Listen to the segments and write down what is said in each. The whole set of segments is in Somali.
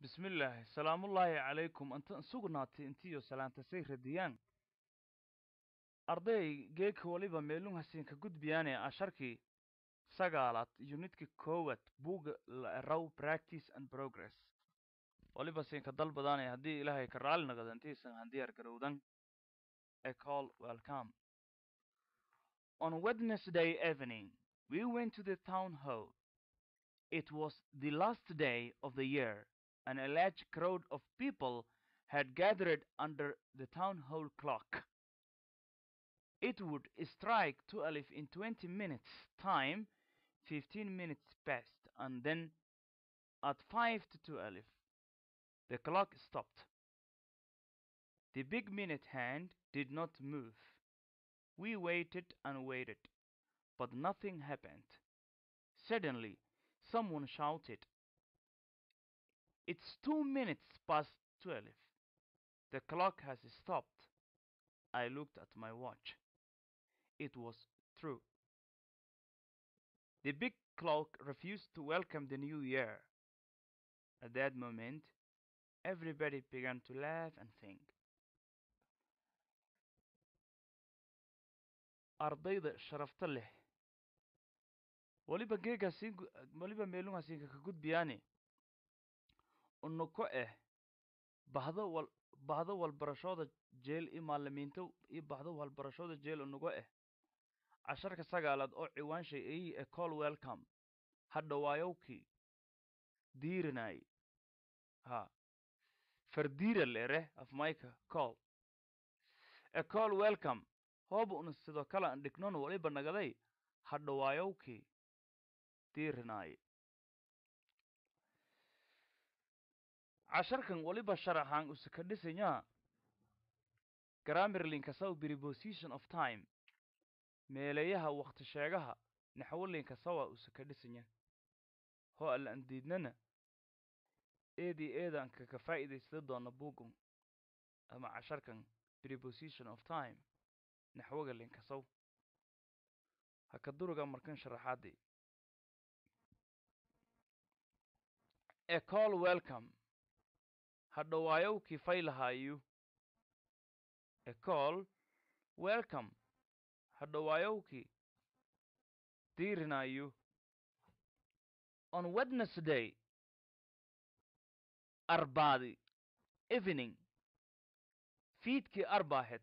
bismillaahi salaamullaahi calaykum inta sugnaatay intiyo salaantasay radiyaan arday geeka waliba meelun hasiinka gudbiyaane asharkii sagaalaad yunidka koowaad buuga la eraw practice and progress waliba siinka dalbadaane haddii ilaahay ka raali naqdo intiisan handiyaar garowdan a call welcome on wednesday evening we went to the town hall it was the last day of the year and a large crowd of people had gathered under the town hall clock. It would strike twelve in twenty minutes' time, fifteen minutes passed, and then at five to twelve the clock stopped. The big minute hand did not move. We waited and waited, but nothing happened. Suddenly, someone shouted, it's two minutes past twelve. The clock has stopped. I looked at my watch. It was true. The big clock refused to welcome the new year. At that moment, everybody began to laugh and think. ardayda sharafta leh waliba geegaasiin waliba meelungaasiinka ka gudbiyaane unuko eh bahdo wal bahdo walbarashooda jeel iyo maalimiinta iyo bahdo walbarashooda jeel unugo eh casharka sagaalaad oo ciwaanshay ay e call welcome hadhawaayowkii diirinay ha fardiira leere af mayka call e call welcome hooba una sidoo kale an dhignon waliba nagaday hadhawaayowkii diirinay casharkan waliba sharaxaan use ka dhisanyaa grammarlinka saw preposition of time meeleeyaha wakti sheegaha naxwolinka sawa use ka dhisanya hoo alla an diidnana eedii eedanka ka faa'iidaysta doona bugun ama casharkan preposition of time naxwoga linka saw ha ka duruga markan sharaxaadii a call welcome hadhawaayowkii faylahaayu a call welcome hadhawaayowkii diirinayu on wednesday arbaadi evening fiidkii arbaahed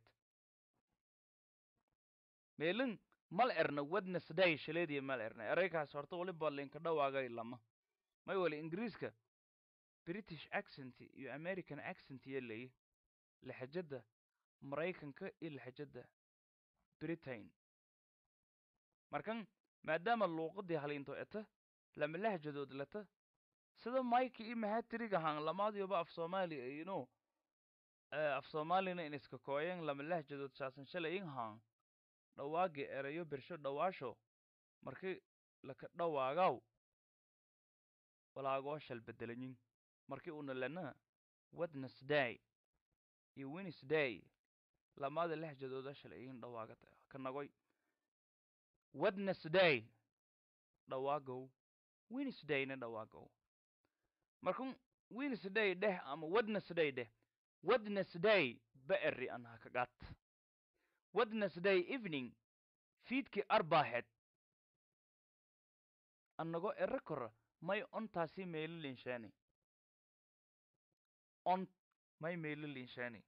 meelin mal erna wednesday shaleediya mal erna eraykaas horta waliba linka dhawaagay lama may wali ingiriiska british accent iyo american accent iyo leeyi laxajada maraykanka iyo laxajada britain markan maadaama luuqadii haliinto eta lama lahjadood leta sida maika iyo mahatiriga han lamaadiyoba af soomaaliya ino af soomaalina in iska kooyen lama lahjadood saasan shalayin han dhawaagi erayo bersho dhawaasho markii laka dhawaagaw walaagoo shal bedelanyin markii una lena wednesday iyo wednesday lamaada lahjadooda shalayin dhawaaga ka nagoy wednesday dhawaagow wednesdayna dhawaagow markun wednesday dheh ama wednesday dheh wednesday ba eri an ha kagat wednesday evening fiidkii arbaaheed annago ero kora may ontaasi meelo linshaani on may meelo linshaani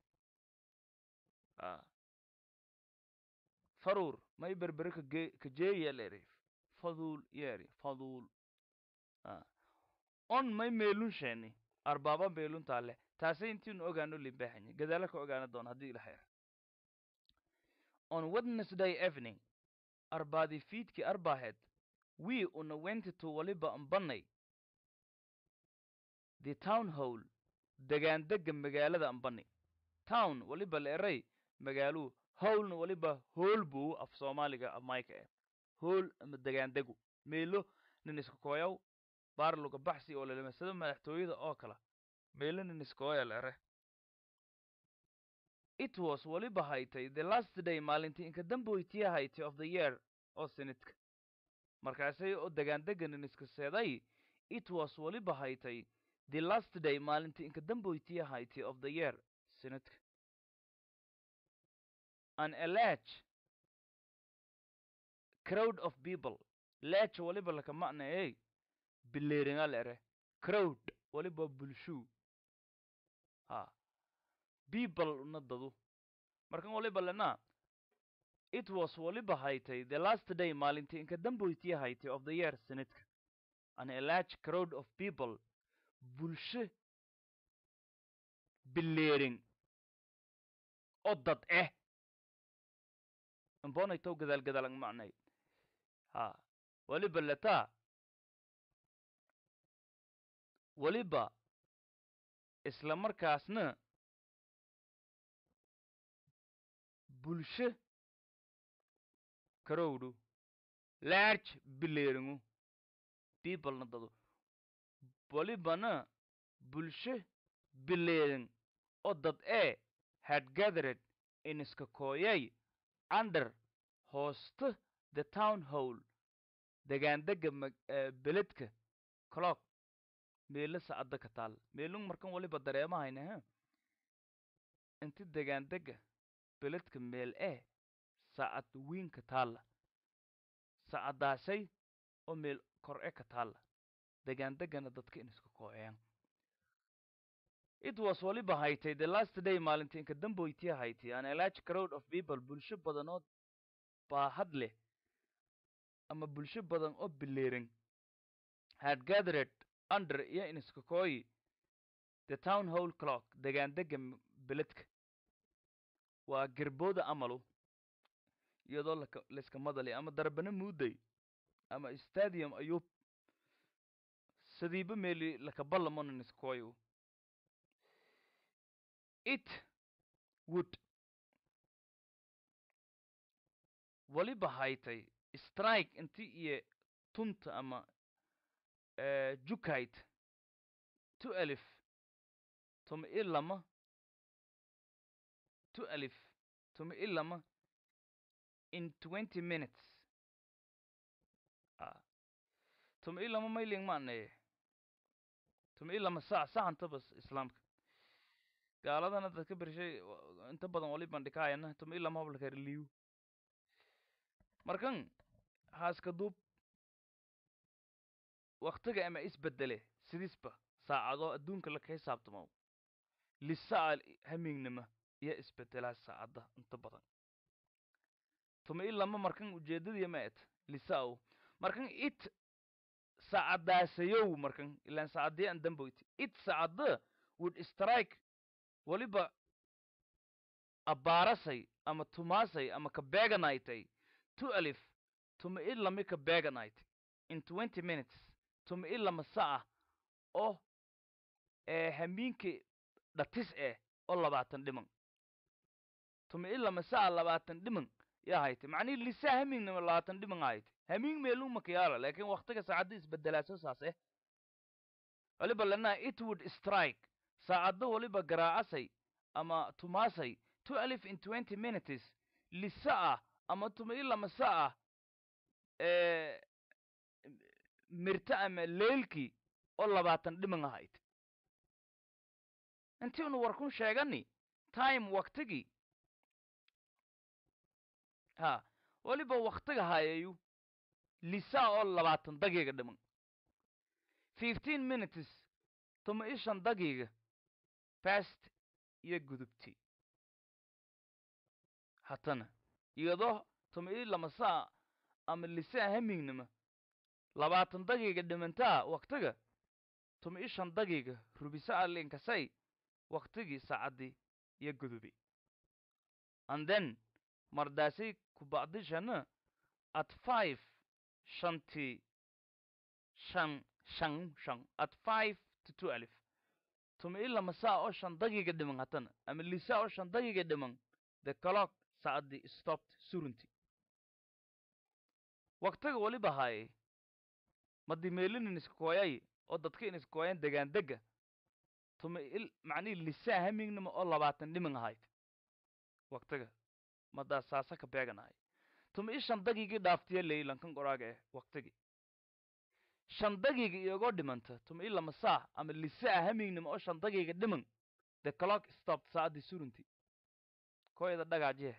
faruur may berbere kage kajeeya leeri faduul yeeri faduul on may meelun sheeni arbaaba meelun taale taase intiinu ogaano limbaaxanya gadaala ka ogaana doon haddii ila xeer on wednesday evening arbaadi fiidkii arbaaheed we una went to waliba ambanay the town hall degaandega magaalada ambani town waliba la eray magaaluu howlna waliba hool buu af soomaaliga amayka eh hool ama degaandegu meelo nin iska kooyaw baarluga baxsi oo lalamasado madaxtooyada oo kala meelo nin iskooya la ere it was waliba haytay the last day maalintii inka damboytiya haytay of the year oo sinidka markaasay oo degaandega nin iska seeday it was waliba haytay the last day maalintii inka damboytii ahayti of the year sanadka an a large crowd of people large waliba laka macnayey bileeringa lere crowd waliba bulshuu ha people una dadu markan waliba lena it was waliba haytay the last day maalintii inka damboytii haytay of the year sanadka an a large crowd of people bulsho bileerin oo dad eh imbonaytow gadaal gadaalang macnay ha waliba letaa waliba isla markaasna bulsho karowdhu large bileeringu peoplena dadu walibana bulsho bileerin oo dad ee had gathered in iska kooyay under hoosta the town hall degaandega beledka clock meelo sacadda ka taal meelung markan waliba dareemahayna ha inti degaandega beledka meel ee sacad wiinka taalla sacadaasay oo meel kor e ka taalla degaandegana dadka in iska kooyaan it was waliba haytay the last day maalintii inka damboytii haytay an a large crowd of people bulsho badan oo baahad leh ama bulsho badan oo bileerin had gathered under iyo in iska kooyi the town hall clock degaandega beledka waa gerbooda amalu iyadoo laka layska madali ama darbana muuday ama stadium ayub sadiiba meeli lakaballamonan iskooyu it would waliba haytay strike inti iyo tunta ama jukayt tu alif tuma i lama tu alif tuma i lama in twenty minutes ah tuma i lama mailing maanaye tuma i lama sac saxanta bas islaamka gaaladana dadka bershay inta badan waliban dhikaayana tuma i lama hablakar markan haaska duub waktiga ama isbedele sidisba saacado adduunka laka xisaabtamo lisaal hamiignima iyo isbedelaa saacadda inta badan tuma i lama markan ujeedadii ma et lisaaw markan it saacadaasayow markan ilaan saacadii aan damboyti it saacada would strike waliba abbaarasay ama tumaasay ama ka beeganaytay two alif tuma i lami ka beeganaytay in twenty minutes tuma i lama saca oo ee hamiinkii dhatis eh oo labaatan dhiman tuma i lama saca labaatan dhiman yaa haytay macnihi lisaa hamiignama labaatan dhiman haytay hamiing meeluu makayaala laakiin waktiga saacadda isbedelaaso saas eh waliba lanaa it would strike saacadda waliba garaacasay ama tumaasay two alif in twenty minutes lisaa ama tuma i lama saca ee mirta ama leelkii oo labaatan dhiman ahayd intii unu war kun sheegani time waktigii ha waliba waktiga hayayu lisaa oo labaatan dagiiga dhiman fifteen minutes tuma i shan dagiiga fast iyo gudubti hatana iyadoo tuma i lama saa ama lisaa hamiignima labaatan dagiiga dhimantaa waktiga tuma i shan dagiiga rubisa alinkasay waktigii saacaddii iyo gudubi and then mardaasay kubacdishana at five shantii shan shan shan at five to two alif tuma i lama saa oo shan dagiiga dhiman hatana ama lisaa oo shan dagiiga dhiman the clock saacaddii stopped surunti waktiga waliba haayay madimeelinin iskakooyay oo dadka in iskakooyan degaandega tuma il macnihi lisaa hamiignima oo labaatan dhiman ahayd waktiga madaa saasa ka beeganahay tuma i shan dagiigii dhaaftiya leylankan qoraaga eh waktigi shan daqiiqa iyagoo dhimanta tuma ilama saa ama lisaa hamignimo oo shan daqiiqa dhiman the clock stopped saacadii surunti koyda dhagaajihe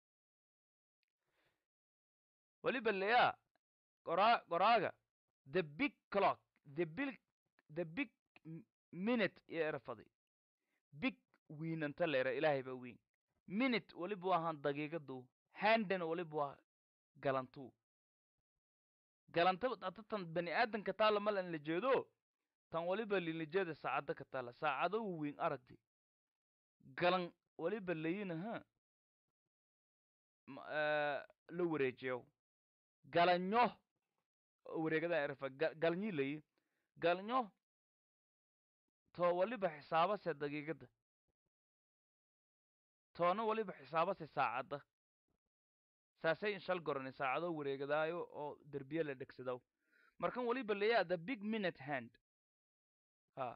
weliba leyaa qoraa qoraaga the big clock the big the big m- minute iyo erafaday big wiinanta leera ilaahay baa weyn minute weliba waa ahaan daqiiqadu handen weliba waa galantuu galanta hata tan bani aadanka taala malan la jeedo tan waliba lilijeeda saacada ka taala saacado weyn aragti galan waliba layina ha ma- eh, la wareejiyo galanyo wareegada erfa galanyi layi galanyo to waliba xisaabase daqiiqada toona waliba xisaabase saacada saasay inshal gorani saacado wareegadaayo oo derbiye la dhegsadaw markan waliba layaa the big minute hand ha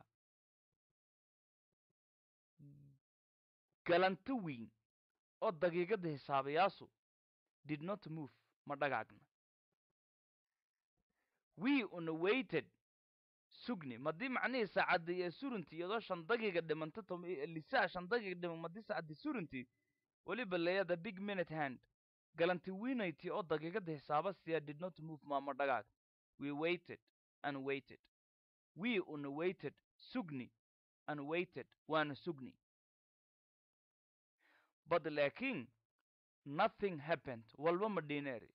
galanto weyn oo daqiiqada xisaabayaasu did not move ma dhagaagna we una waited sugni madii macnihii saacadda iyo surunti iyadoo shan daqiiqa dhimanta tom lisaa shan daqiiqa dhiman madii saacaddi surunti weliba leeya the big minute hand galanti wiinayti oo daqiiqada xisaaba siya did not move maama dhagaag we waited and waited we una waited sugni and waited waana sugni but laakiin nothing happened walba ma dhineeri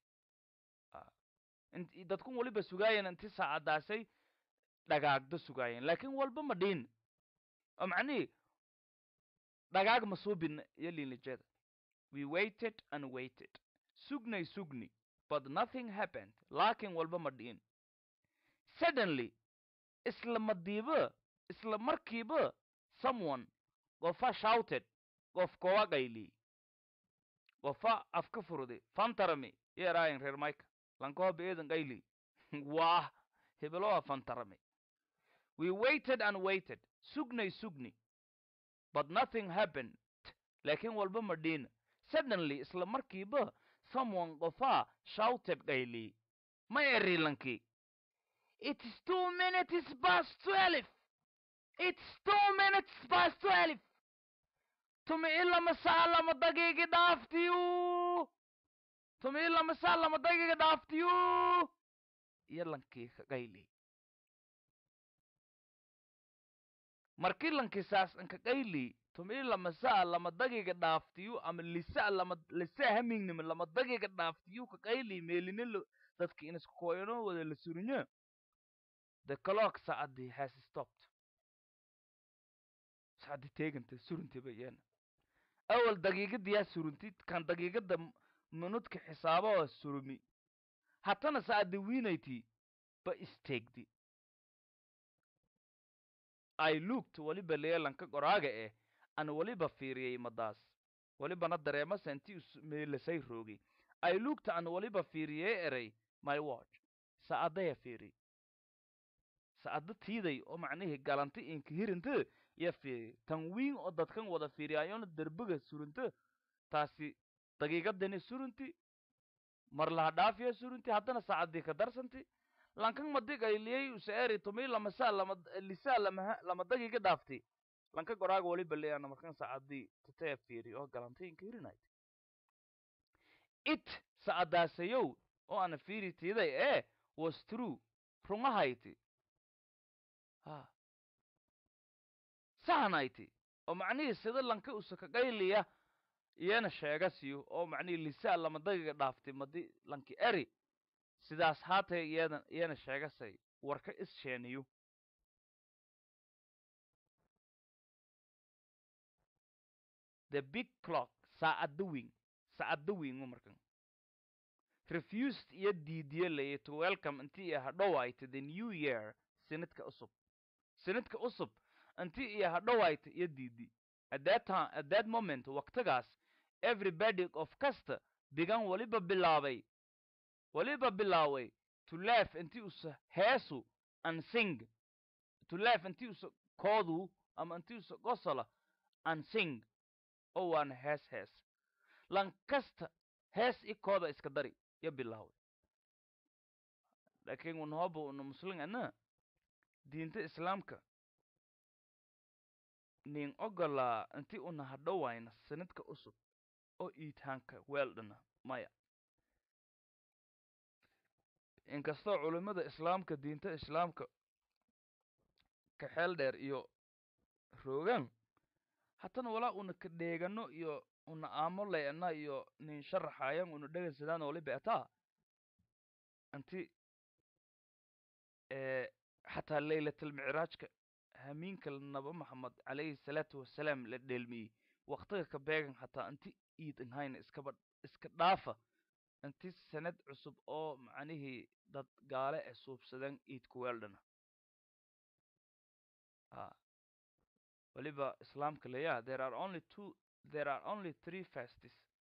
int- dadkun waliba sugaayeen inti saacadaasay dhagaagda sugaayeen laakiin walba ma dhiin oo macnihii dhagaag ma suubin iyo liinlijeeda we waited and waited sugnay sugni but nothing happened laakiin walba ma dhiin suddenly isla madiiba isla markiiba someone qofa shouted qof kowa qayli qofa afka furday fantarami yeeraayin reer mayka lankoha beedan qayli waah hebeloa fantarami we waited and waited sugnay sugni but nothing happened laakiin walba ma dhiin suddenly isla markiiba someone qofa shouted qayli ma eri lankii it's two minutes past twelve it's two minutes past twelve tumi ilama saa lama daqiiqi dhaaftiyu tumi ilama saa lama daqiiqi dhaaftiyu iyo lankii ka qayli markii lankii saas inka qayli tumi ilama saa lama daqiiqi dhaaftiyu ama lisa lama lisa hamingnima lama daqiiqi dhaaftiyu ka qayli meelina lo- dadki in isku koyano wada la surinyo the clock saacadii has stopped saacadii teeganta suruntiba iyana awal daqiiqadiyaa surunti kan daqiiqada m- minudka xisaaba oo surumi hatana saacadii wiinayti ba isteegdi i looked waliba leelanka qoraaga eh an waliba fiiriyey madaas walibana dareema senti meelasay roogay i looked an waliba fiiriyey eray my watch saacadaya fiiri saacada tiiday oo macnihii galanta inka hirinta ya fiiri tan wiin oo dadkan wada fiiriyaayona derbiga surunta taasi daqiiqadani surunti mar laha dhaafiya surunti haddana saacadii ka darsanti lankan madig ayliyey usaeri tumi lama saa lama lisaa lama lama daqiiqa dhaafti lanka goraaga waliba leeyana markan saacadii tataya fiiri oo galantay inka hirinayt it saacadaasayow oo ana fiiri tiiday ee was true rungahayti ha sahanayti oo macnihii sida lanka usaka qayliya iyana sheega siyo oo macnihii lisaa lama daqiiqa dhaaftay madi lanki eri sidaas haatee iyada iyana sheegasay warka is sheeniyo the big clock saacadda weyn saacadda weyngu markan refused iyo diidiye laye to welcome intii iyo hadhowayta the new year sanadka cusub sanadka cusub intii iyo hadhowayta iyo diidi at that time at that moment waqtigaas everybody of kasta bigan waliba bilaabay waliba bilaaway to laugh intii usa heesu and sing to laugh intii usa koodu ama intii usa gosola and sing oo waana hees hees lan kasta hees i kooda iska dari yo bilaaway laakiin unahooba una muslim ana diinta islaamka nin ogolaa inti una hadhowayna sanadka cusub oo iitaanka weeldhana maya inkastoo culimmada islaamka diinta islaamka ka xeel dheer iyo roogaan hatana walaa una ka dheegano iyo una aamo layana iyo nin sharaxayan una dhegaysadaan waliba ataa anti xataa laylatalmicraajka hamiinka naba maxamed calayhi salaatu wasalaam la dheelmiyey waktiga ka beegan xataa inti iid inhayna iskaba iska dhaafa inti sanad cusub oo macnihii dad gaale e suubsadeen iidku weeldhana a waliba islaamka leeyaha there are only two there are only three fastes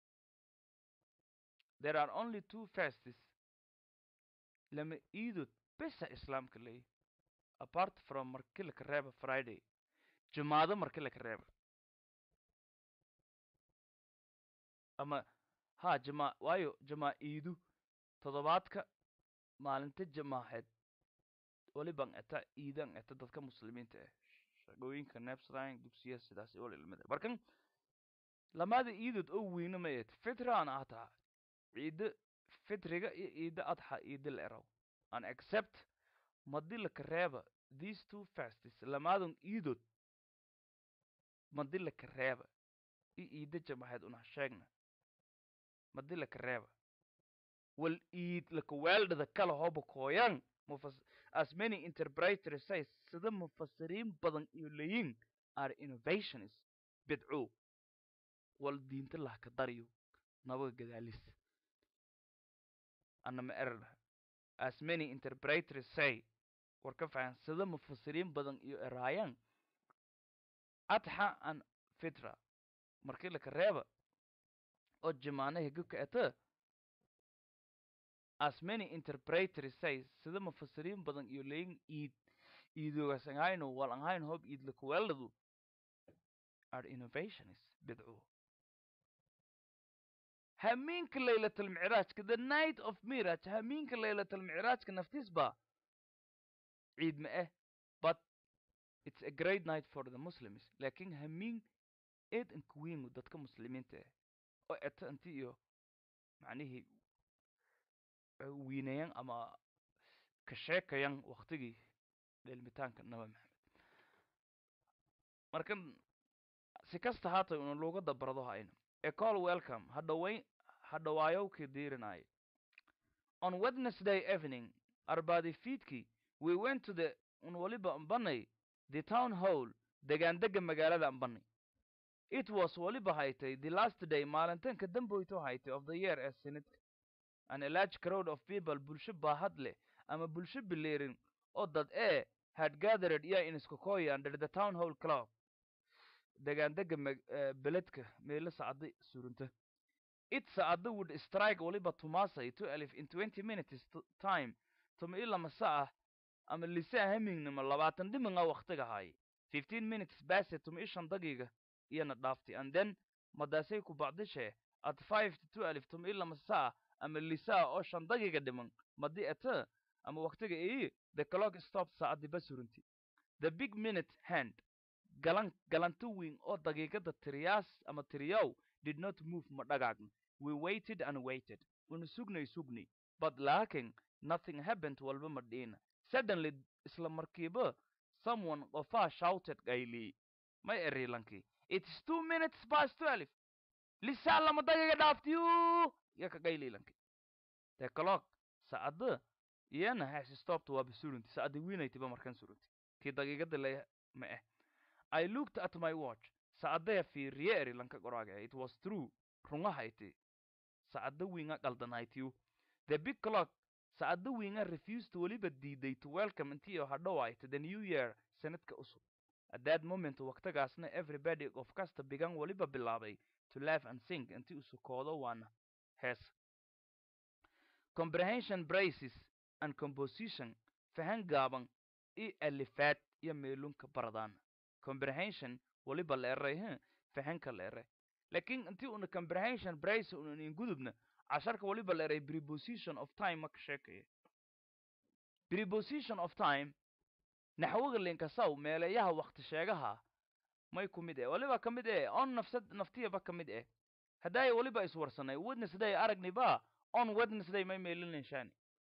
there are only two fastes lama iidod besa islaamka leeyahy apart from marki laka reeba friday jumaado marki laka reeba ama ha jama waayo jamaa iidu toddobaadka maalinta jamaaxeed waliban eta iidan eta dadka muslimiinta ah shaqooyinka nebsline dugsiya sidaas wal ilmada markan lamaada iidod oo weyna ma eed fitraan ataa ciida fitriga iyo ciida adxa ciida la eraw an accept madilaka reeba these two fastes lamaadun iidod madilaka reeba i iida jamaxeed una sheegna madilaka reeba wal iid laka weeldhada kala hoba kooyan mufas as many interpreters say sida mufasiriin badan iyo leeyin are innovations bidco wal diinta lahka daryo nabaga gadaalis anama erarha as many interpreters say war ka fahan sida mufasiriin badan iyo eraayan adxa an fitra markii laka reeba oo jamaanaha gubka eta as many interpreters say sida mufasiriin badan iyo leeyin iid iidoogas angayno wal anghayn hob iid lakuweeladu are innovations bidco hamiinka laylatalmicraajka the night of miraj hamiinka laylatalmicraajka naftiis ba ciid ma eh but it's a great night for the muslims laakiin hamiin eed inkuwiingu dadka muslimiinta ah oo eta inti iyo macnihii wiinayan ama ka sheekayan waktigii dheelmitaanka naba maxamed markan si kasta haatay una luugadda barado hayna a call welcome hadhawayn hadhawaayowkii diirinaayo on wednesday evening arbaadi fiidkii we went to the un waliba ambanay the town hall degaandega magaalada ambanay it was waliba haytay the last day maalintanka damboyto haytay of the year ee sinidka an a large crowd of people bulsho baahad leh ama bulsho bileerin oo dad ee had gathered iya in iskakoya under the town hall club degaandega beledka meelo sacada surunta it sacada would strike waliba tumaasay to alif in twenty minutes time tuma ilama saah ama lisa hamingnimo labaatan dhiminga waktiga haay fifteen minutes base tuma ishan dagiga iyana dhaaftay and then madaasay ku bacdishe at five to two alif tuma ilama saah ama lisaa oo shan dagiga dhiman madi ete ama waktiga ii the clock stop saacadii basurunti the big minute hand galan galanto weyn oo daqiiqada tiriyaas ama tiriyow did not move ma dhagaagn we waited and waited una sugnay sugnay but laakin nothing happened walba ma dhiina suddenly isla markiiba someone qofaa shouted gaylii may erilankii it's two minutes past twelve lisaa lama dagiga dhaaftiyu ya ka gayliilanki the clock saacada iyana has stopped waa basurunti saacada wiinaytiba markan surunti kii daqiiqada le ma eh I looked at my watch. Saacadaya fiiriye eri lanka qoraaga. It was true. Rungahayti. Saacada winga qaldanaytiyu. The big clock. Saacada winga refused to waliba diiday to welcome intii oo hadhowaayta the new year sanadka cusub. At that moment waqtigaasna everybody of kasta began waliba bilaabay to laugh and sing intii u sukoodo waana hees. Comprehension braces and composition fahan gaaban i alifaad iyo meelunka baradaan. comprehension waliba la eray h fahanka la eray lakin intii una comprehension brace una nin gudubna casharka waliba la eray preposition of time maka sheekaya preposition of time naxwaga linkasaw meeleeyaha wakti sheegaha may ku mid eh waliba ka mid eh on nafsad naftiyaba ka mid eh haddaay waliba iswarsanay wednesday aragni ba on wednesday may meelin linshaani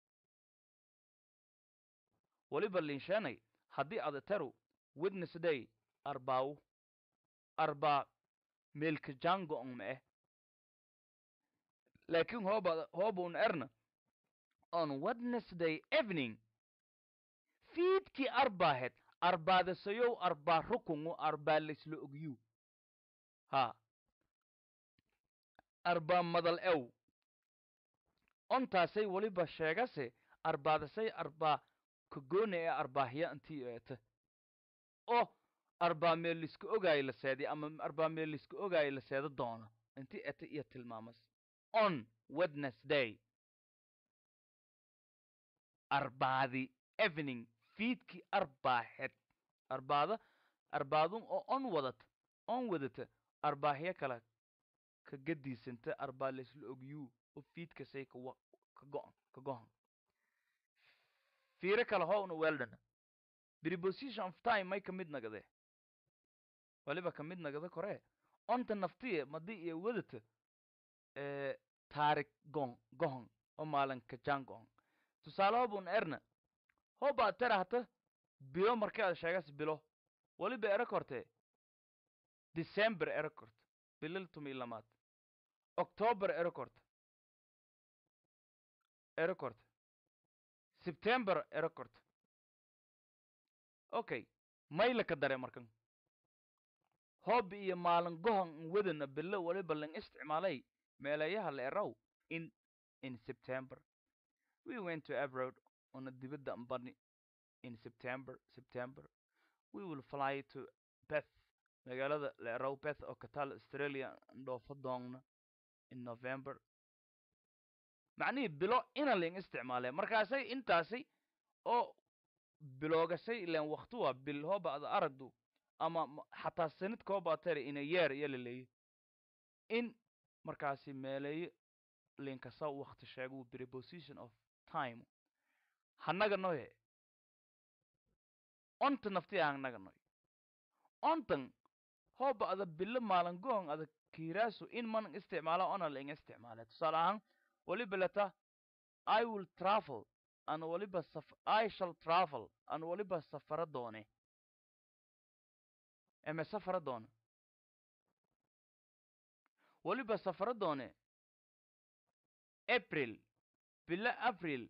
waliba linshaanay haddii ada taru wednesday arbaaw arbaa meelka jango on ma eh laakiin hooba hoobun erna on wednesday evening fiidkii arbaahed arbaadasayow arbaa rukungu arbaa laysla ogyu ha arbaa madal ew ontaasay weliba sheegase arbaadasay arbaa kagoona ee arbaahya intii eeta oo arbaa meel liska ogaayo la seeday ama arbaa meel liska ogaayo la seeda doono intii eta iyo tilmaamas on wednesday arbaadi evening fiidkii arbaaxed arbaada arbaadun oo on wadata on wadata arbaahyo kale ka gadiisanta arbaa laysla ogyuu oo fiidkasay ka wa ka go'an ka gohan fiiro kale howna weldana preposition of time may ka mid nagade waliba ka mid nagada koree onta naftiye madii iyo wadata ee taarik gon gohon oo maalinka jan gohon tusaale hobun erna hoba terahta bilo markii aad sheegas bilo waliba ero korte december ero korte bilil tumi lamaad october ero korte ero korte september ero korte okay mayla ka dare markan hoobi iyo maalin gohon n wadana bilo waliba lang isticmaalay meelayaha la erow in in september we went to abroad on a dibadda ambani in september september we will fly to beth magaalada la erow beth oo ka taal australia ndhoofo doonna in november macnihii bilo ina ling isticmaalee markaasay intaasi oo biloogasay ilan wakti waa bil hooba ada aragdu ama xataa sanadka hooba tere ina yeer iyo laleeyo in markaasi meeleeyo linkasa wakti sheegu preposition of time hanaga noye onta nafti hanaga noy ontan hooba ada bilo maalin goon ada kiiraasu in man isticmaala ona ling isticmaale tusaale ahaan waliba leta i will travel an waliba saf i shall travel an waliba safara doone eme safara doone waliba safara doone april bilo april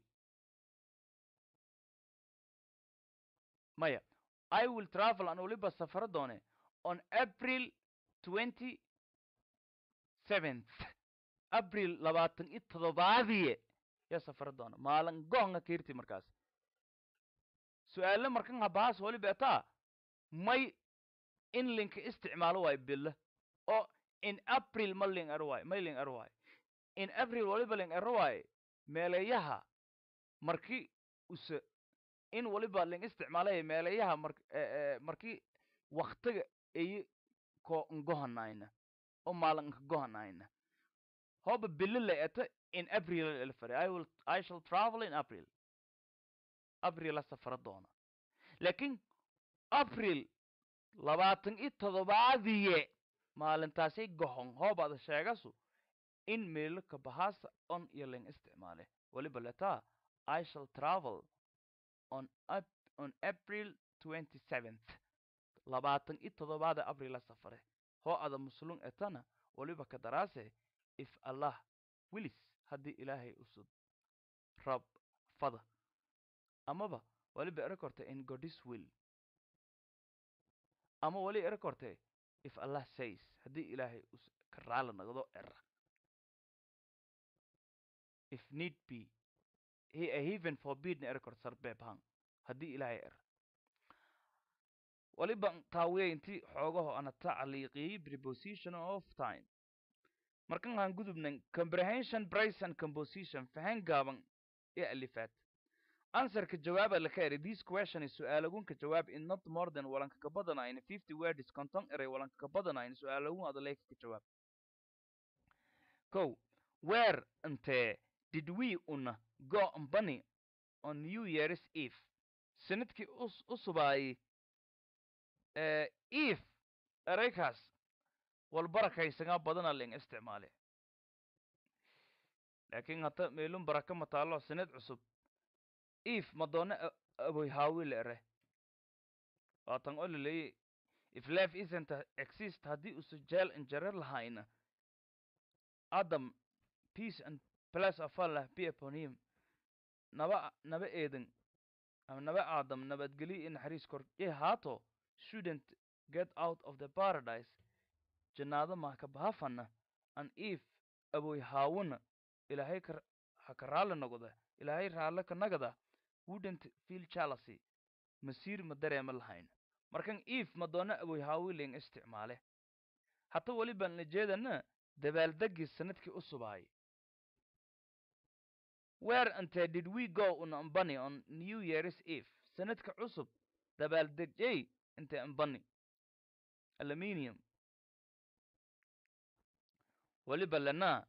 maya i will travel an waliba safara doone on april twenty seventh april labaatan iyo toddobaadiye yaa safara doona maalin goonga kiirti markaas su-aale markan habahaas waliba etaa may in linka isticmaalo waayo bilo oo in april ma ling ero waayo may ling ero waayo in april waliba ling ero waayo meeleeyaha marki use in waliba ling isticmaalaya meeleeyaha mar markii waktiga ay ko ngohanayna oo maalin nka gohanayna hoba bilo la eta in april elfare i will i shall travel in april april la safara doona laakiin april labaatan iyo toddobaadiye maalintaasay gohon hoobada sheegasu in meelo ka bahaasa on iyo ling isticmaale waliba letaa i shall travel on ap on april twenty seventh labaatan iyo toddobaada april la safare hoo ada muslum etana waliba ka daraase if allah wilis haddii ilaahay usud rab fada amaba waliba ero korte in godis will ama wali ero korte if allah says haddii ilaahay us ka raala nagdo era if need be he even forbidna ero korte sarbeebhan haddii ilaahay era waliba taawiya inti xoogaho ana tacliiqiyey preposition of time markan aan gudubnan comprehension price and composition fahan gaaban ee alifaad answerka jawaaba laka eri this question is su-aalagunka jawaab in not more than walanka ka badanayn fifty words konton eray walanka ka badanayn su-aalagun adaleyka ka jawaab ko where intee did we una go mbani on new year's eve sanadkii us- u subaayey ee eve ereykaas walbarakaysagaa badana ling isticmaale laakiin hata meelun baraka ma taalo sanad cusub eve madoona aboy haawi la ere waatan oo laleeyay if life isn't a- exist haddii usa jeel injare lahayna adam peace and place of allah be upon him naba naba eedan ama naba aadam nabadgelyo iyo naxariis kor ee haato shouldn't get out of the paradise jannaado maa ka bahafana an eve aboy haawuna ilaahay ka ha ka raalli noqda ilaahay raalle ka nagada wouldn't feel jealousy masiir ma dareema lahayn markan eve madoona aboy haawiling isticmaale hata weli baan la jeedana dabaaldegii sanadkii u subaayay where ante did we go un ambani on new year's eve sanadka cusub dabaaldegyey inte ambani aluminium weliba lana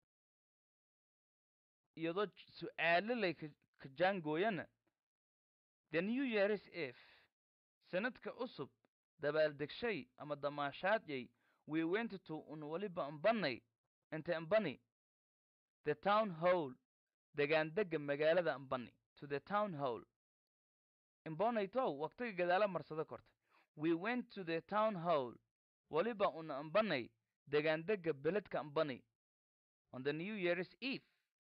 iyadoo j- su-aalo lay ka ka jaangooyana the new year's eve sanadka cusub dabaaldegshay ama damaashaadyay we went to un weliba ambanay inte ambani the town hall degaandega magaalada ambani to the town hall imbonaytow waqtiga gadaala marsado korta we went to the town hall weliba una ambanay degaandega beledka ambani on the new year's eve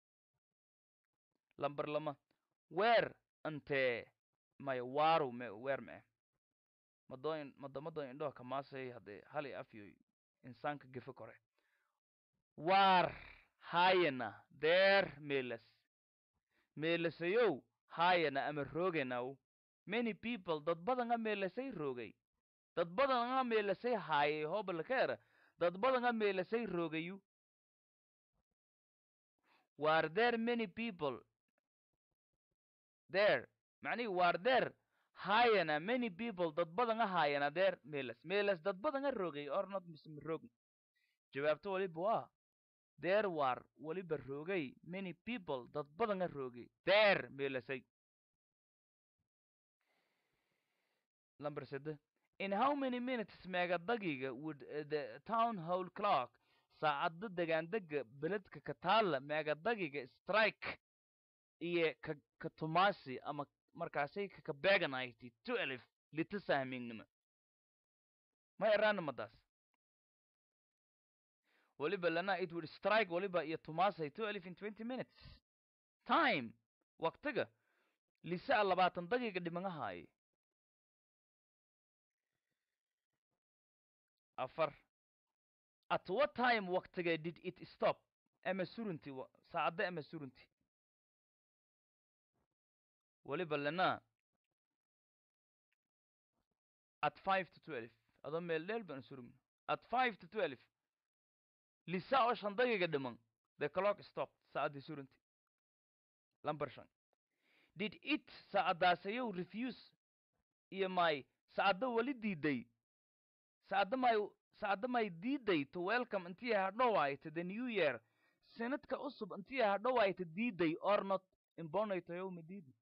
lambar lama weer ante maya waaru me weer me madoin madamadoin indhoha kamaasay haddee hali afyo insaanka gefe kore waar hayana deer meelas meelasayow hayana ama roogenaw many people dad badanga meelasay roogay dad badanga meelasay haayay hobalkeera dad badanga meelasay roogayu were there many people there macnihi were there hayana many people dad badanga hayana there meelas meelas dad badanga roogay or not mism roog jawaabto waliba waa there were weliba roogay many people dad badanga roogay there meelasay number sede in how many minutes meegadagiga would uh, the town hall clock saacadda degaandega beledka ka taalla meegadagiga strike iyo ka ka tumaasi ama markaasay kaka beeganayti tu elif lita sahmingnima ma eraana madaas weliba lana it would strike weliba iyo tumaasay two elif in twenty minutes time waqtiga lisaa labaatan daqiiqa dhimanahaye afar at what time waqtiga did it stop ama surunti wa- saacadda ama surunti weliba lana at five to twelve adoo meel dheel baan surugna at five to twelve lisa oo shan daqiiqa dhiman the clock stopped saacaddii surunti lambar shan did it saacadaasayow refuse iyo may saacadda weli diiday saacadda may saacadda may diiday to welcome intii hadhowaayta the new year sanadka cusub intii hadhowaayta diiday or not imbonaytoyow diidi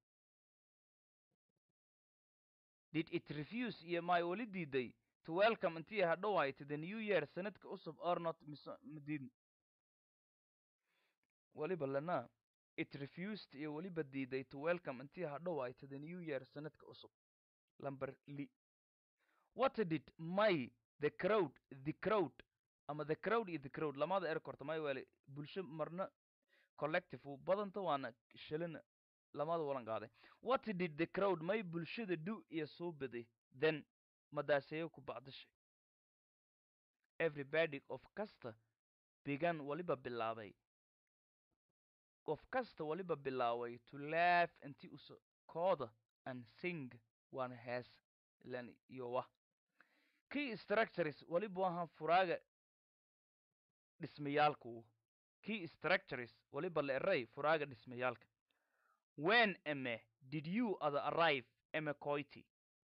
did it refuse iyo may weli diiday to welcome intii hadhowaayta the new year sanadka cusub or not mise madiidin weliba lana it refused iyo weliba diiday to welcome intii hadhowaayta the new year sanadka cusub lamber li what did may the crowd the crowd ama the crowd iyo the crowd lamada er korta may wele bulsho marna collective uu badanta waana shilin lamada walan qaaday what did the crowd may bulshada do iyo soo baday then madaaseeyo ku bacdashay everybody of kasta began waliba bilaabay qof kasta waliba bilaaway to laugh intii usa kooda and sing waana hees ilan iyo wah key structures waliba wahan furaaga dhismayaalku key structures waliba la eray furaaga dhismayaalka when ame did you other arrive ame koiti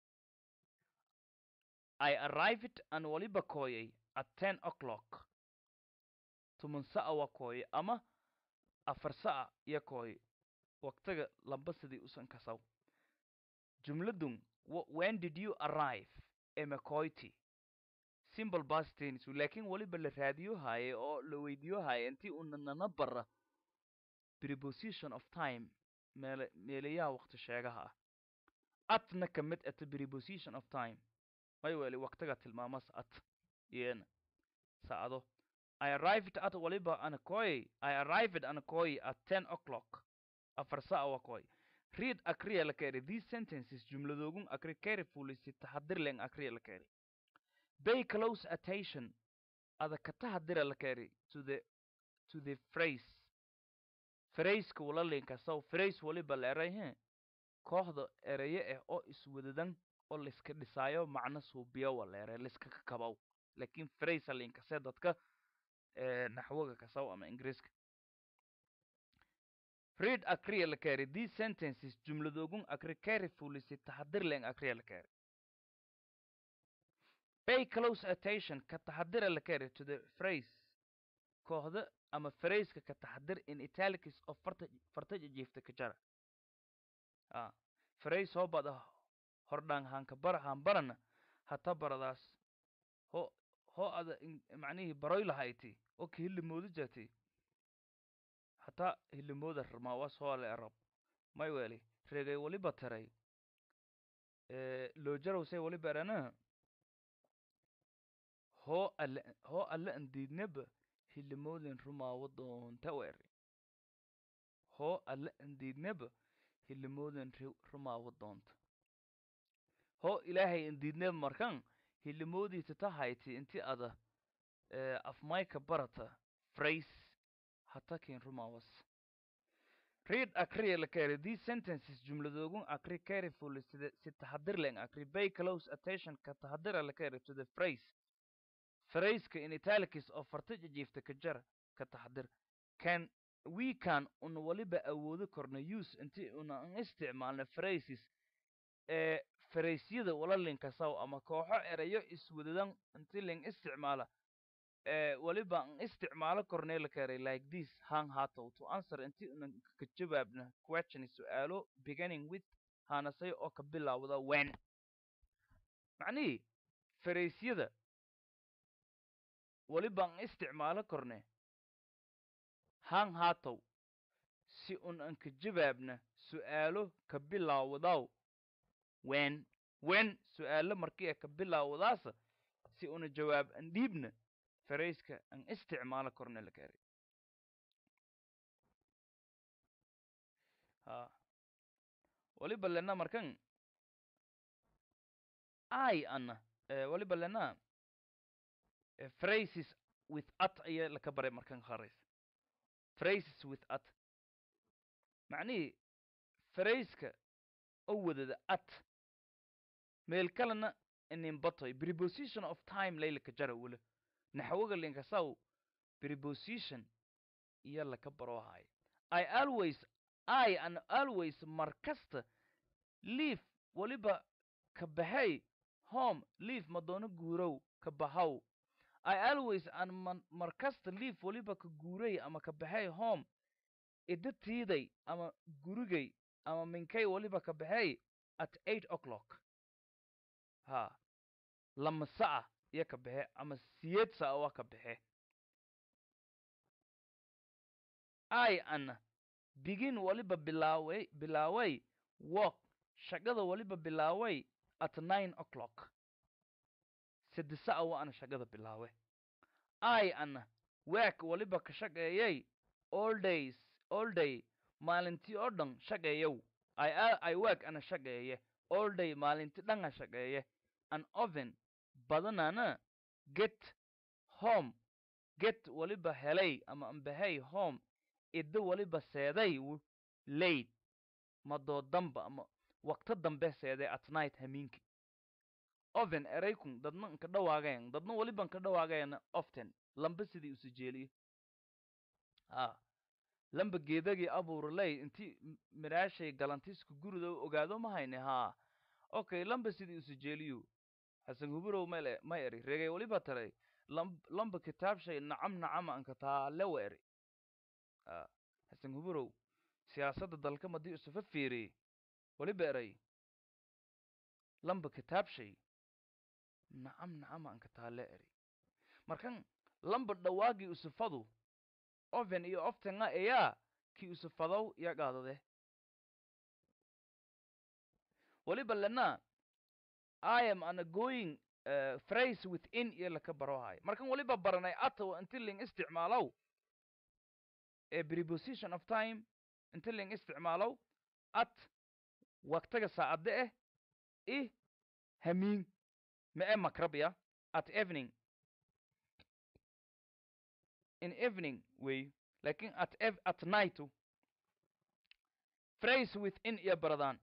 i arrived and waliba kooyay at ten o'clock tuman sa'a waa kooye ama afar sa'a iyo kooye waqtiga lamba sidii usan kasaw jumladun wh- when did you arrive emacoity simple past tense laakiin weliba la raadiyo haaye oo la weydiiyo haaye intii una nana bara preposition of time meele meelayaha waqti sheegaha ah atna ka mid ata preposition of time may weli waqtiga tilmaamas at iyena saacado I arrived at waliba Anakoi. I arrived at Anakoi at 10 o'clock. Afar saa wakoi. Read akriya la keri. These sentences jumladogun akri carefully si tahadir leng akriya la keri. Pay close attention. Ada ka tahadira la keri to the to the phrase. Phrase ka wala linka so phrase waliba la eray he. Kooxda eraye eh oo iswadadan oo liska dhisaayo macna suubiyo wala eray liska ka kabaw. Laakiin phrase linka se dadka ee naxwaga kasaw ama ingiriiska read akriya la keri these sentences jumladogun akri carefully si taxadir leng akriya la keri pay close attention ka taxadira la keri to the phrase kooxda ama phraseka ka taxadir in italics of farta farta jiifta ka jara ah phrase hoo bada hordhaan hanka bara han barana hata baradaas ho ho ada in- macnihii baroy lahayti oo ka hillimooda jirtay hataa hillimooda rmaawas hoole arab may weli regay waliba taray ee loojarowsay waliba erana hoo alle hoo alle andiidnaba hillimooden rumaawo doonta weeri hoo alle andiidnaba hillimooden ri- rumaawo doonta hoo ilaahay andiidnaba markan hilimoodiisa tahayti inti ada ee afmayka barata phrase hatakin rumawas read akriya la keri these sentences jumladoogun akri carefully sida si taxadir leng akri pay close attention ka taxadira la keri to the phrase phraseka in italics oo farta jijiifta ka jara ka taxadir can we can una waliba awoodi korna use inti una an isticmaalna phrases ee faraysyada wala linkasaw ama kooxo erayo iswadadan inti ling isticmaala ee waliba an isticmaalo kornee la karay like this hang hatow to answer inti unan ka jawaabna question su-aalo beginning with hanasay oo ka bilaawda when macnihii faraysyada waliba an isticmaalo korne hang hatow si un an ka jawaabna su-aalo ka bilaawdaw when when su-aalo markii ay ka bilaawdaasa si una jawaab an dhiibna farayska an isticmaalo korna la kari ha waliba lena markan ai ana eh, waliba lena eh, phrases with at ayaa laka baray markan horeys phrases with at macnihii phraseka oo wadada at meel kalena inin batoy preposition of time laylaka jara wala naxwaga linkasaw preposition iyo laka barohaay i always i an always mar kasta leave waliba ka baxay home leave madoono guurow ka bahaw i always an man mar kasta leave waliba ka guuray ama ka baxay home ida tiiday ama gurigay ama minkay waliba ka baxay at eight o'clock ha lama sa'a iyo ka baxe ama siyeed sa'a waa ka baxe i an begin waliba bilaaway bilaaway work shaqada waliba bilaaway at nine o'clock sadde sa'a waa ana shaqada bilaawe i an work waliba ka shaqeeyay all days all day maalintii oo dhan shaqeeyow i i work ana shaqeeye all day maalintii dhan a shaqeeye an oven badanana get home get waliba helay ama ambahay home iddo waliba seeday w- late madoo damba ama waqto dambe seeday at night hamiinki oven eraykun dadna nka dhawaagayan dadna waliba nka dhawaagayana often lamba sidii usu jeeliyo a lamba geedagii abuuraley intii m- miraashay galantiska gurida ogaado ma hayne haa okay lamba sidii usu jeeliyo hasan huburow mele ma eri regay waliba taray lam lamba kitaabshay nacam nacama anka taale wa eri a hasan huburow siyaasadda dalka madii usufa fiiriyey weliba eray lamba kitaabshay nacam nacam aan kataale eri markan lamba dhawaagii usufadu oven iyo oftenga eyaa ki usufadow ya qaadade weliba lena i am ana going uh, phrase within iyo laka barohay markan weliba baranay ata inti ling isticmaalow ee preposition of time inti ling isticmaalow at waqtiga saacadde eh i hamiin ma e makrabya at evening in evening wey lakin at ev at nightu phrase within iyo baradaan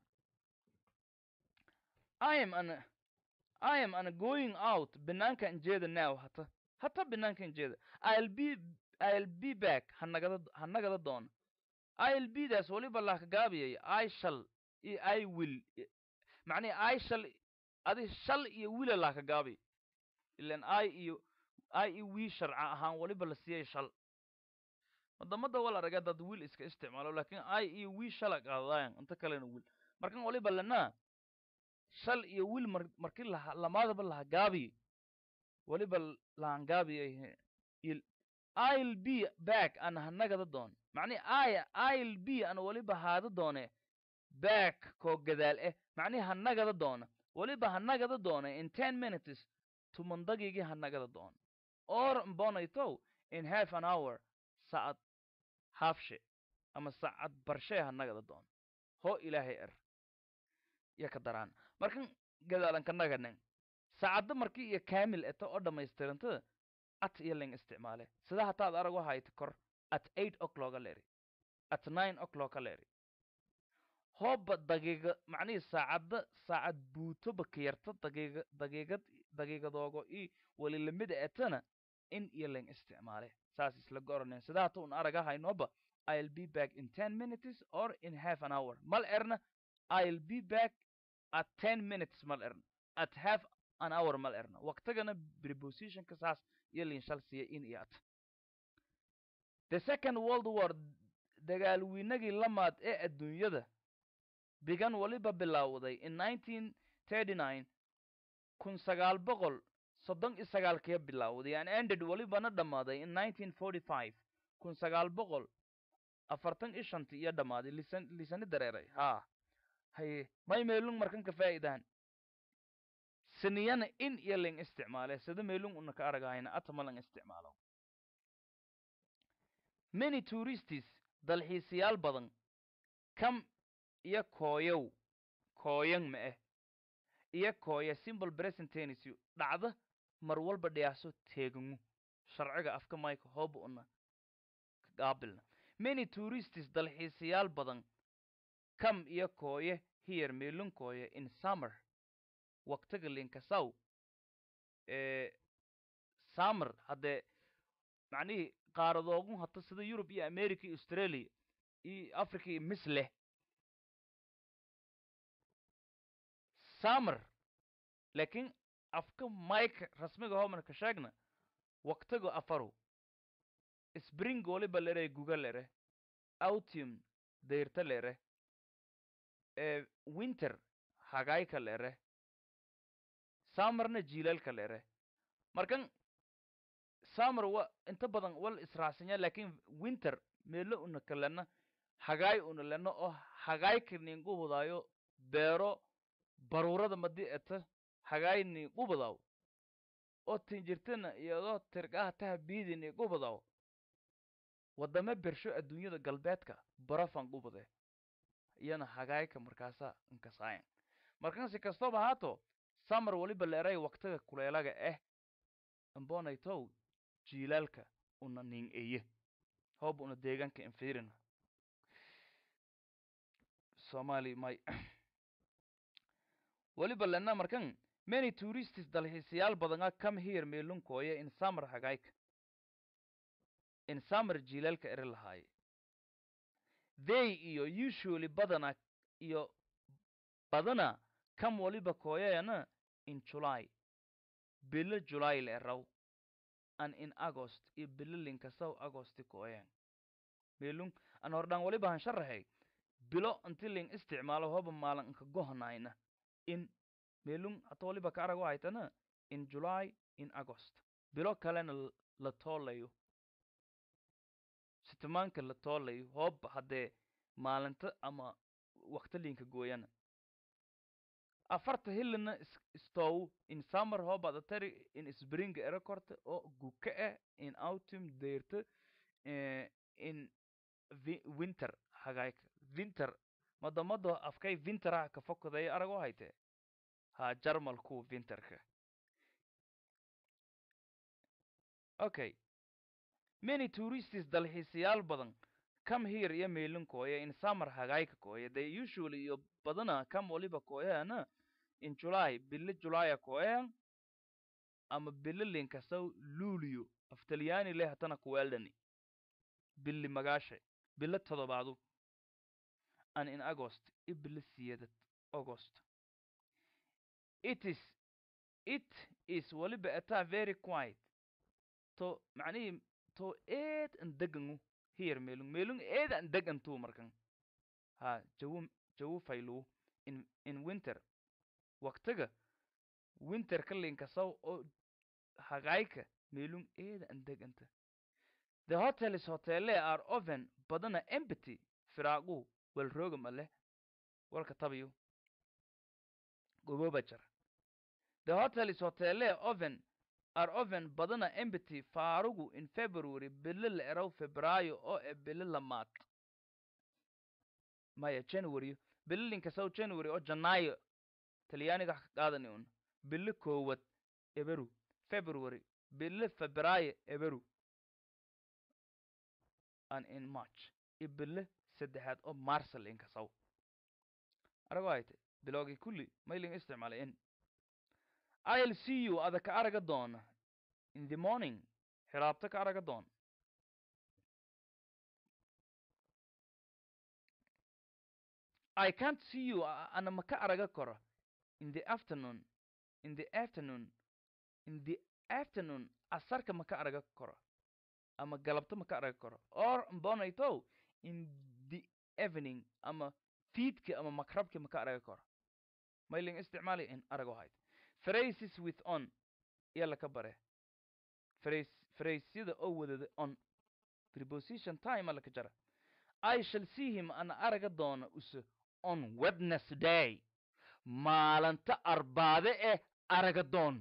i am an i am an going out banaankan jeeda now hata hata banaankan jeeda i'll be i'll be back hanagada hanagada doona i'll be daas weliba laaka gaabiyay i shall iyo i will macnihi i shall adi shal iyo wila laaka gaabi ilan i iyo i iyo wii sharca ahaan weliba la siiyay shal wadamada wal araga dad wiil iska isticmaalo lakin i iyo wii shala qaadadayan inta kalena wiil markan weliba lana shal iyo wiil mar marki laha lamaadaba laha gaabi weliba lahan gaabiyay il i'll be back ana hanagada doon macnihi i i'll be ana weliba haada doone back koo gadaal eh macnihi hanagada doona weliba hanagada doona in ten minutes tumandagigii hanagada doona or mbonaytow in half an hour saacad haafshe ama saacad barshee hanagada doona ho ilaahay er iyo ka daraan markan gadaalanka naganen saacadda markii iyo kaamil eta oo dhammaystirantada at iyo ling isticmaale sida hataad arag waxayta kor at eight o'clocka leri at nine o'clocka leri hooba daqiiqa macnihii saacadda saacad buutoba ka yarta daqiiqa daqiiqad daqiiqadoogo i weli lamida etana in iyo ling isticmaale saas isla goranen sida hata un aragahaynoba i'll be back in ten minutes or in half an hour mal erna i'll be back at ten minutes mal erna at half an hour mal erna waqtigana prepositionka saas iyo linshal siiya in iyo at the second world war dagaalwiinagii lamaad ee adduunyada bigan weliba bilowday in nineteen thirty nine kun sagaal boqol soddon iyo sagaalkee bilowday and ended welibana dhammaaday in nineteen forty five kun sagaal boqol afartan iyo shanti iyo dhammaaday lisan lisani dareeray haa haye may meelung markan ka faa'iidaan siniyana in iyo ling isticmaale sida meelung una ka aragahayna atama lang isticmaalo many touristis dalxiisayaal badan kam iyo kooyow kooyan ma ah iyo kooya simple present tennis dhacda mar walba dhiyaaso teegangu sharciga afka mayka hooba una qaabilna many touristis dalxiisayaal badan kam iyo kooye here meelun kooye in summer waqtiga linkasaw ee summer haddee macnihii qaaradoogun hata sida yurub iyo america iyo australia iyo africa iyo mis leh summer laakiin afka mike rasmiga homan ka sheegna waqtiga afaru spring waliba lere guga lere autumn dayrta lere ee winter hagayka lere summerna jiilaalka lere markan summer wa inta badan wal israacsanya lakin winter meelo una kalena hagaay una lena oo hagaayka ningubadaayo beero baruurada madi eta hagaay ningubadaw oo tinjirtana iyadoo tirgaha taha biidi ningubadaw wadame bersho adduunyada galbeedka barafan gubade iyana hagaayka markaasa inkasaayan markan si kastaba haato summer waliba leeray waqtiga kuleelaga ah ambonaytow jiilaalka una ning eye hooba una deegaanka infirina somali may waliba lena markan many touristis dalxiisayaal badanga come here meelunkooya in summer hagaayka in summer jiilaalka eri lahaaye they iyo usually badana iyo badana kam waliba kooyayana in july bilo july le eraw and in agost iyo bilo linkasaw agosti kooyan meelun an hordhaan waliba han sharaxay bilo inti ling isticmaalo hoba maalin inka gohanayna in meelun hata waliba ka arag haytana in july in agost bilo kalena l- la toolayo sitimaanka la toolayo hooba haddee maalinta ama wakti linka gooyana afarta hilina is- istow in summer hoobada tari in spring era korta oo guka ah in autumn deerta eh, in vi- winter hagayka winter madamado afkay winteraha ka fokaday arago hayte ha jarmalku winterka okay many tourists dalxiisayaal badan come here iyo meelin kooya in summer hagayka kooya they usually iyo badana come waliba kooyana in july bili julaya kooyan ama bili linkasaw luulio af talyaani leh hatana kuweeldhani bili magaashe bilo todobaadu and in august i bili siyadad august it is it is waliba ataa very quiet to macnihii to eed an degangu here meelung meelung eed an degantu markan ha jawu jawu faylu in in winter waqtiga winter ka linkasaw oo hagayka meelung eeda an deganta the hotels hotele are often badana empty firaagu wal roogam ale walka tabayo goboba jara the hotels hotele often are often badana empty faarugu in february bili la eraw febraayo oo e bili lamaad maya january bili linkasaw january oo janaayo talyaaniga wax ka qaadani un bili koowad eberu february bili febraayo eberu and in march iyo bili saddexaad oo marsa linkasaw arago hayte bilowgii kulli mailing isticmaalay in i'll see you ada ka araga doona in the morning xiraabta ka araga doon I can't see you a- ana ma ka araga karo in the afternoon in the afternoon in the afternoon asarka ma ka araga karo ama galabta ma ka araga karo or mbonayto in the evening ama fiidka ama makrabka ma ka araga karo mailing isticmaali in arago hayd phrases with on iya laka bare phrase phrasesyada oo wadada on preposition time alaka jara I shall see him ana araga doona use on Wednesday maalinta arbaade eh araga doon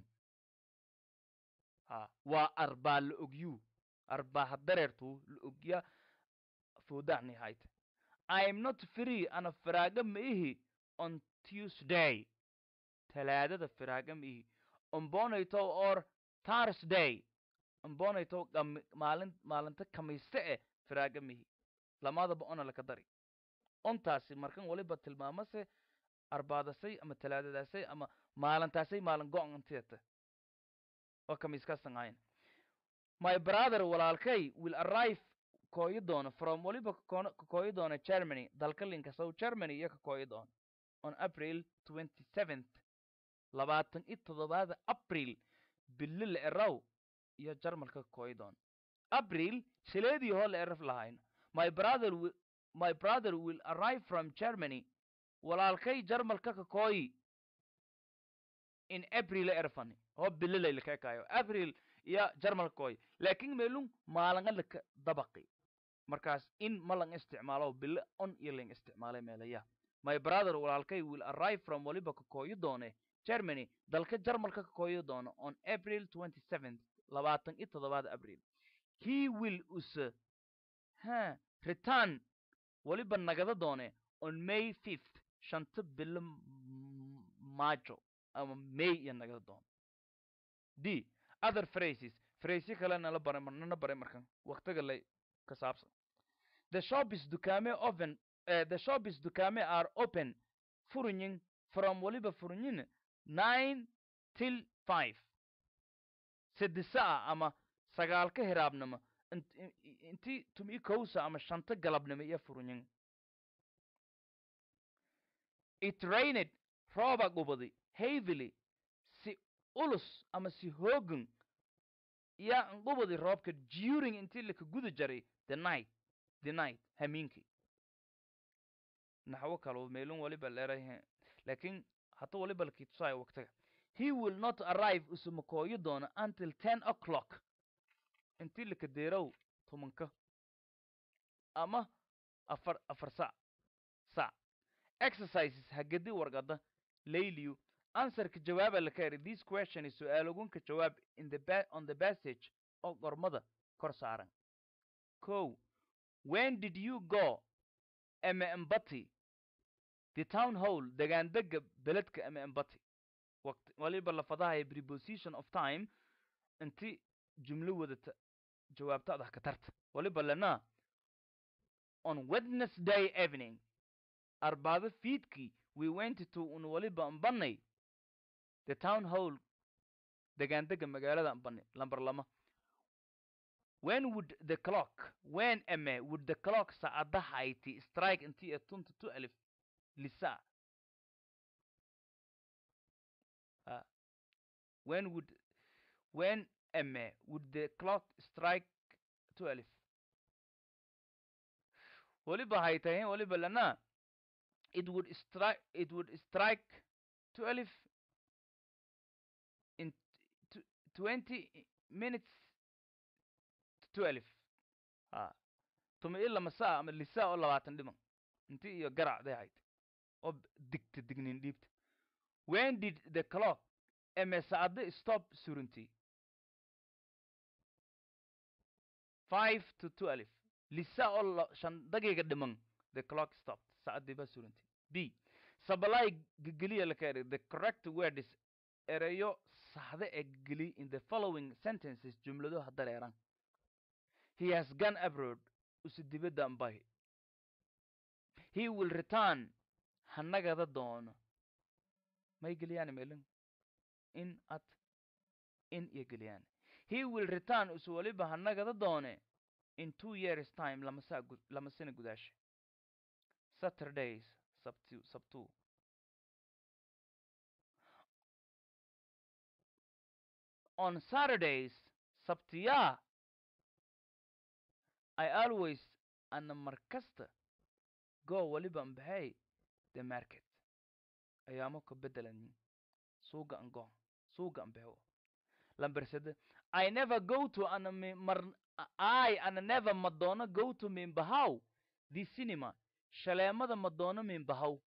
ha waa arbaa la ogyu arbaa hadareertu la ogya foodacni hayte I am not free ana firaaga ma ihi on Tuesday talaadada firaaga ma ihi ombonayto or Thursday ombonayto gam- maalin maalinta kamiiste eh firaaga ma ihi lamadaba ona laka dari ontaasi markan waliba tilmaamase arbaadasay ama talaadadaasay ama maalintaasay maalin go-an intiyata oo kamiiskaasan ahayn my brother walaalkay will arrive kooyi doona from waliba koona- ka kooyi doona germany dalka linkasow germany iyo ka kooyi doona on april 27th labaatan iyo toddobaada april bili la eraw iyo jarmalka ka kooyi doona april shileedii hoo la eraf lahayn my brother will, my brother will arrive from germany walaalkay jarmalka ka kooyi in april erfani oo bililay laka ekayo april iyo jarmalka kooyi laakin meelun maalanga laka dabaqi markaas in ma lang isticmaalo bili on iyo lang isticmaalay meelaya my brother walaalkay will arrive from waliba ka kooyi doone germany dalka jarmalka ka kooyi doono on april 27th labaatan iyo toddobaada april he will use ha return waliba nagada doone on may 5th shanta bilo m- maajo ama may iyo nagada doono d other phrases phrasyo kale nala baray marnana baray markan waqtiga lay ka saabsan the shop is dukaame open uh, the shop is dukaame are open furinyin from waliba furinyin nine till five sedisa ah ama sagaalka hiraabnimo int- i- i- inti tumi kowsa ama shanta galabnimo iyo furinyin it rained rooba gubadi heavily si ulus ama si hoogan yaa ngubadi roobka during intii laka guda jaray the night the night hamiinki naxwo kalo meelun waliba leerahe laakiin hata waliba lakii tusaayo waqtiga he will not arrive usumakooyo doona until ten o'clock intii lakadeerow tobanka ama afar afar sac sac exercises hagedi warqada layliyu answerka jawaaba laka eri this question is su-aalogunka jawaab in the ba on the passage oo qormada kor saaran ko when did you go ama embati the town hall degaandega beledka ama embati waqti waliba lafadahaya preposition of time inti jumlo wadata jawaabta adah ka tarta waliba lana on wednesday evening arbaado fiidkii we went to un waliba ambanay the town hall degaandega magaalada ambani lamber lama when would the clock when ame would the clock saacadahayti strike intii ee tunta tu alif lisa uh, when would when ame would the clock strike tu alif waliba haytahin waliba lana it would strike it would strike to alif in t- 20 minutes to alif ha tuma ila masaa ama lisaa oo labaatan dhiman inti iyo garacday hayd oo digta dignin dhiibta when did the clock eme saacada stop surunti five to two alif lisa oo la- shan daqiiqa dhiman the clock stopped saacadii baa surunti b sabalay gegeliya laka eri the correct word is ereyo saxda ee gegeli in the following sentences jumlado hadareeran he has gone abroad usi dibadda ambahi he will return hanagada doono may geliyaan melin in at in iyo geliyaan he will return usi waliba hanagada doone in two years time lama saa gu- lama sina gudaasha saturdays sabtu sabtu on saturdays sabtiyaa i always ana markasta go waliba ambahay the market ayaamo ka bedelanin suuga an go suuga ambaho lambersede i never go to ana mi mar i ana never madonna go to min bahaw the cinema shaleemada madonna min bahaw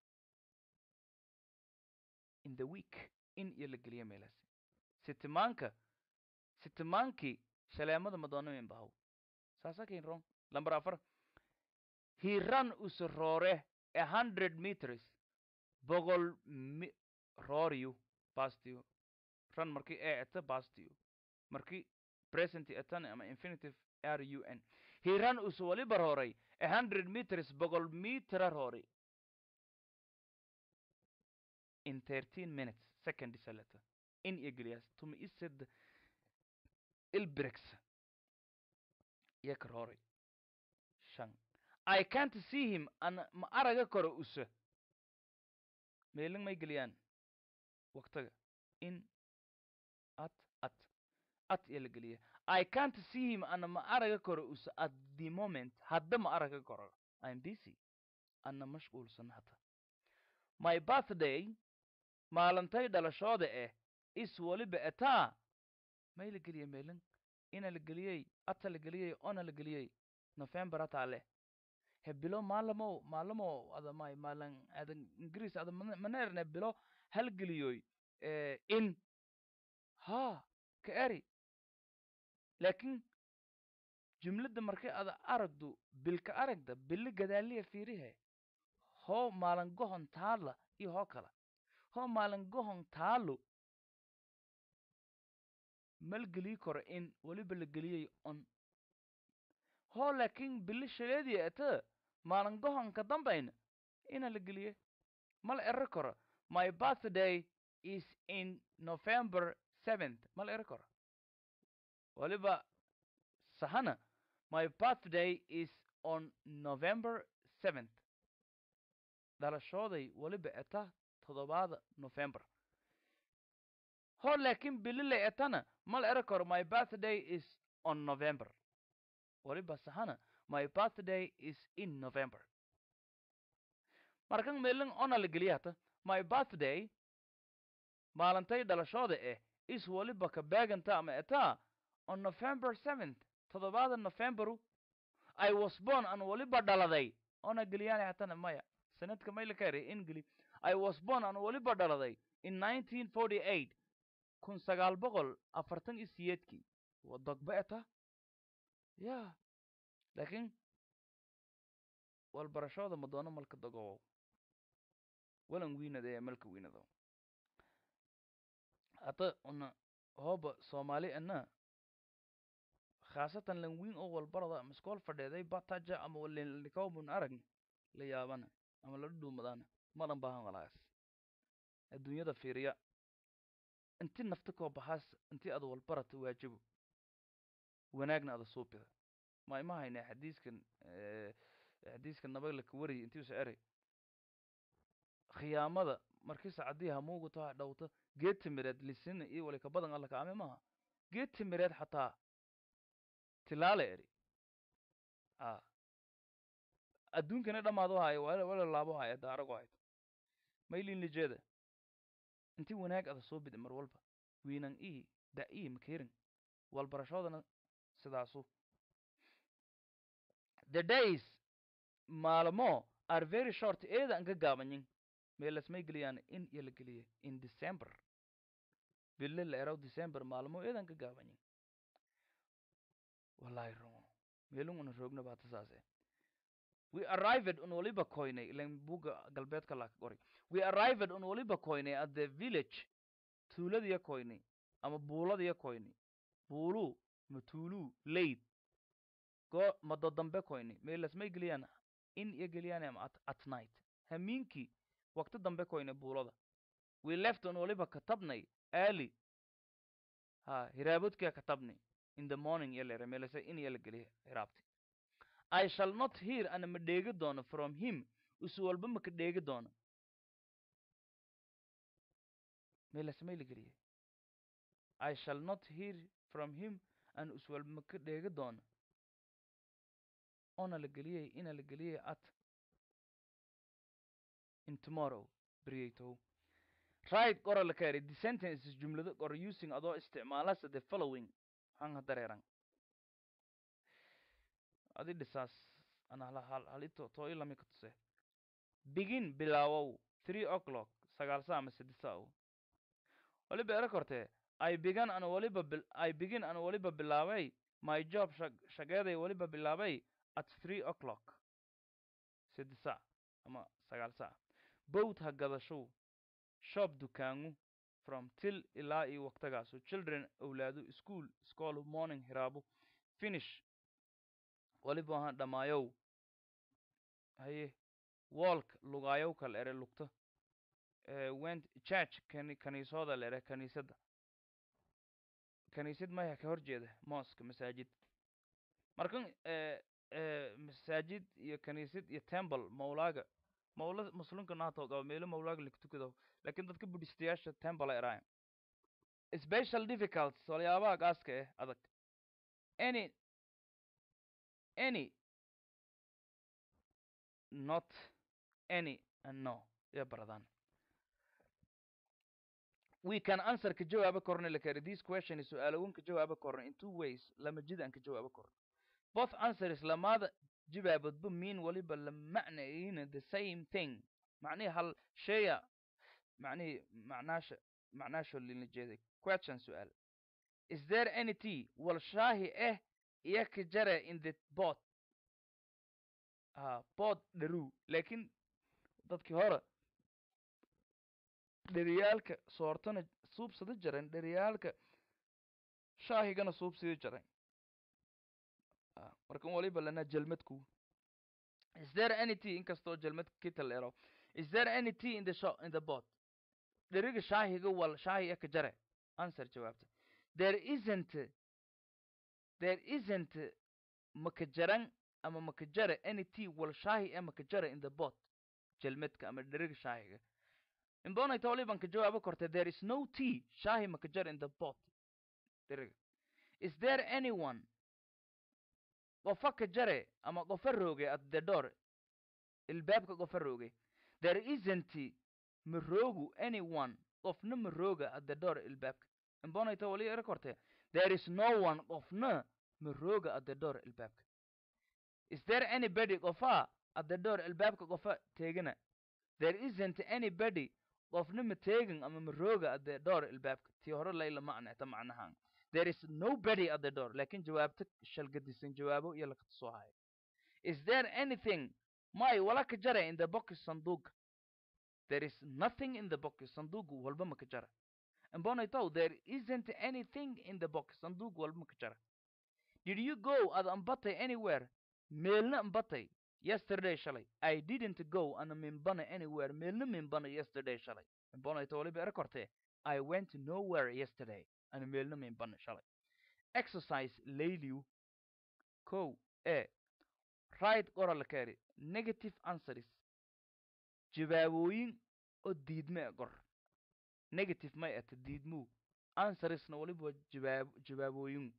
in the week in iyo la geliya meelaasi sitimaanka sitimaankii shaleemada madonna min bahaw saasa kain wrong number afar he ran use roore a hundred meters boqol mi rooriyu bastiyo run markii ee eta bastiyo markii present etan ama infinitive r u n he ran use waliba rooray a hundred meters boqol mitera roori in thirteen minutes second isaleta in iyo geliyaas tuma ised ilbrex iyo ka rooray shan i can't see him ana ma araga karo use meelin may geliyaan waqtiga in at at at iyo la geliya i can't see him ana ma araga karo use at the moment hadda ma araga karo i'm busy ana mashquulsan hata my birthday maalintay dhalashooda eh is waliba etaa may la geliya meelin ina la geliyey ata la geliyey ona la geliyey november ataa leh he bilo maalamo maalamo ada may maalan adan ingiriis ada mana mana erne bilo hal geliyoy eh, in ha ka eri laakin jumladda markay ada aragdu bilka aragda bili gadaaliya fiirihe hoo maalan gohon taala iyo hoo kala hoo maalan gohon taalo mal gelii karo in waliba la geliyey on hoo laakin bili shaleediya ata maalin gohonka dambayna ina la geliye mala ero karo my birthday is in november seventh mala ero karo waliba sahana my birthday is on november seventh dhalashooday waliba eta toddobaada november hoo laakin bilile etana mala ero karo my birthday is on november waliba sahana my birthday is in november markan meelin ona la geliya hata my birthday maalintay dhalashooda eh is waliba ka beeganta ama etaa on november seventh toddobaada novemberu i was born an waliba dhaladay ona geliyaan hatana maya sanadka mayla ka eray ingili i was born an waliba dhaladay in nineteen forty eight kun sagaal boqol afartan iyo siyeedkii waa dogba eta ya laakiin walbarashooda madoono malka dogowow walan wiinade ee malka wiinado hata una hooba soomaali ana khaasatan lan wiin oo walbarada ama iskool fadheeday bataja ama walenlikawmun arag la yaabana ama la dhuumadana madan baahan walaas adduunyada fiiriya inti nafta koo baxaas inti ada walbarata waajibo wanaagna ada suupida ma ima hayne xadiiskan xadiiska nabagla ka wariy intii usa eray khiyaamada markii sacadii hamuugu taa dhowta geed timireed lisina iyo wali ka badan alla kaame maaha geed timireed xataa tilaale eri a adduunkana dhamaado haayo wala wala laabo haayo daarago hayto maylin lijeeda inti wanaag ada soo bida mar walba wiinan ii da ii makerin walbarashoodana sidaasu the days maalmo are very short eeda an ka gaabanyin meelasmay geliyaan in iyo la geliye in december bille la eraw december maalmo eedan ka gaabanyin wallahi rungo meelun una roogna baata saase we arrived un waliba koynay ilan buga galbeedka laa ka qori we arrived un waliba koynay at the village tuuladiya koynay ama buuladiya koynay buulu ma tuulu laid go mado dambe koynay meelasmay geliyaan in iyo geliyaan ama at, at night hamiinkii waqti dambe koynay buulada we left un waliba katabnay early ha hiraabodkia katabnay in the morning iyo lere meelase in iyo la geliya hiraabti i shall not hear ana ma dheegi doono from him isu walba ma ka dheegi doono meelase may la geliye i shall not hear from him an is walba ma ka dheegi doono ona la geliyey ina la geliyey at in tomorrow briyaytow right qora la kaeri the sentences jumlado qor using adoo isticmaalasa the following hanga dareeran adi dhisaas ana hala hal halito too ilami ka tuse begin bilaawow three o'clock sagaal saa ama saddex o waliba era kortee i began ana waliba bil i begin ana waliba bilaabay my job shag shageeday waliba bilaabay at three o'clock saddex saa ama sagaal saa bowt ha gadashow shop dukaangu from till ilaa iyo waqtigaasu children awlaadu school school morning hiraabo finish waliba ahaan dhammaayow haye walk lugaayow kal ere lugta went church kani kaniisooda la ere kaniisadda kaniisad maya ka hor jeeda mosque masaajid markan masaajid iyo kaniisad iyo temple mawlaaga mawla muslimka naato qaba meelo mawlaaga lagtukado lakin dadka buddhistayaasha temple ay eraayan special difficulties waliyaabaha gaaska eh adag any any not any and no ya baradaan we can answer ka jawaaba korna la kari this question is su-aalogun ka jawaaba korna in two ways lama jid aan ka jawaaba korno both answers lamaada jawaabadba mean waliba la macnayina the same thing macnihi hal sheeya macnihi macnaasha macnaasho lina jeeday question su-aal is there any tea wal shaahi eh iyo ka jare in the bot ha bot dharu laakiin dadkii hore dheriyaalka soortana suubsada jaren dheriyaalka shaahigana suubsida jaren markan waliba lana jelmadku is there any tea inkastoo jelmad kita la ero is there any tea in the shop in the bot dheriga shaahiga wal shaahi eka jare answer jawaabta there isn't there isn't makajaran ama makajare any tea wal shaahi e makajare in the bot jelmadka ama dheriga shaahiga imbonayta waliban ka jawaabo korte there is no tea shaahi makajare in the bot dheriga is there anyone qofa ka jare ama qofa rooge at the door ilbaabka qofa rooge there isn't maroogu anyone qofna marooga at the door ilbaabka imbonayta wali era korte there is no one qofna marooga at the door ilbaabka is there anybody qofa at the door ilbaabka qofa teegana there isn't anybody qofna ma teegin ama marooga at the door ilbaabka tii hore layla macneta macnahaan there is nobody at the door laakiin jawaabta shalgadisan jawaabo iyo lakata soo haya is there anything may wala ka jara in the box sanduuqa there is nothing in the box sanduuqu walba ma ka jara imbonaytow there isn't anything in the box sanduuq walba ma ka jara did you go ad ambatay anywhere meelna ambatay yesterday shalay i didn't go ana minbana anywhere meelna minbana yesterday shalay imbonayto waliba era kortee i went nowhere yesterday ana meelna minbana shalay exercise layliw kow e right qoral keri negative answers jawaabooyin oo diidme e qor negative may ata diidmuu answersna waliba jawaab jawaabooyin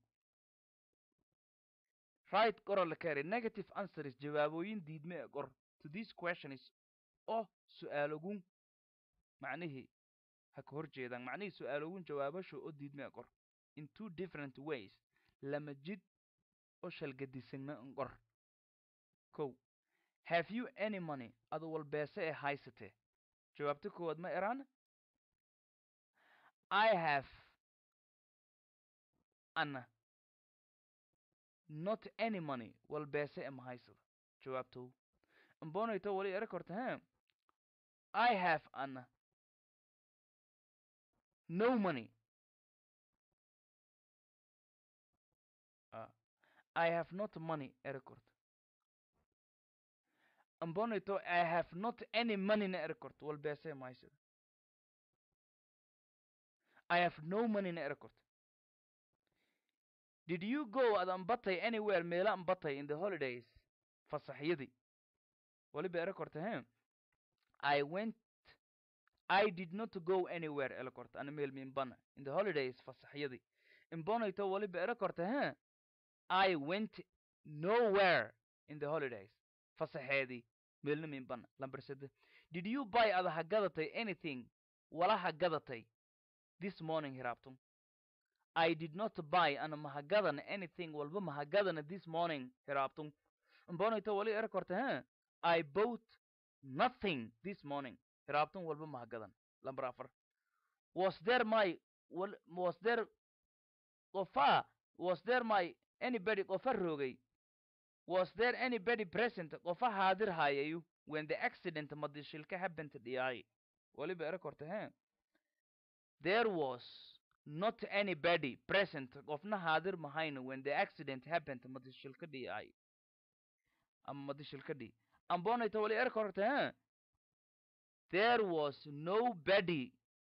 right qoral keri negative answers jawaabooyin diidme e qor to this question is oo su-aalogun macnihii ha ka hor jeedaan macnihii su-aalogun jawaabasho oo diidme e qor in two different ways lama jid oo shalgadisagna n qor kow have you any money adu walbeese ee haysatee jawaabta koowaad ma eraan i have ana not any money walbeese ee ma haysado jawaabtow imbonayto wali era korta he i have ana no money uh, i have not money era korta imbonayto i have not any money na era korta walbeese ee ma haysado i have no money na era korta did you go ad ambatay anywhere meela ambatay in the holidays fasaxyadii waliba era korta he i went i did not go anywhere ela korta ana meel minbana in the holidays fasaxyadii imbonayto waliba era korta he i went nowhere in the holidays fasaxeedii meelna minbana lambar sede did you buy ada ha gadatay anything wala ha gadatay this morning hiraabtum I did not buy ana mahagadan anything walba mahagadana this morning hiraabtum imbonayto wali era korta he I bought nothing this morning hiraabtum walba mahagadan lambar afar was there my wal was there qofa was there my anybody qofa roogay was there anybody present qofa haadir hayayu when the accident madishilka happened dhiyay waliba era korta he there was not anybody present qofna haadir mahayno when the accident happened madishilka dhiyay ama madishilka dhi ambonayto wali era korta he there was nobody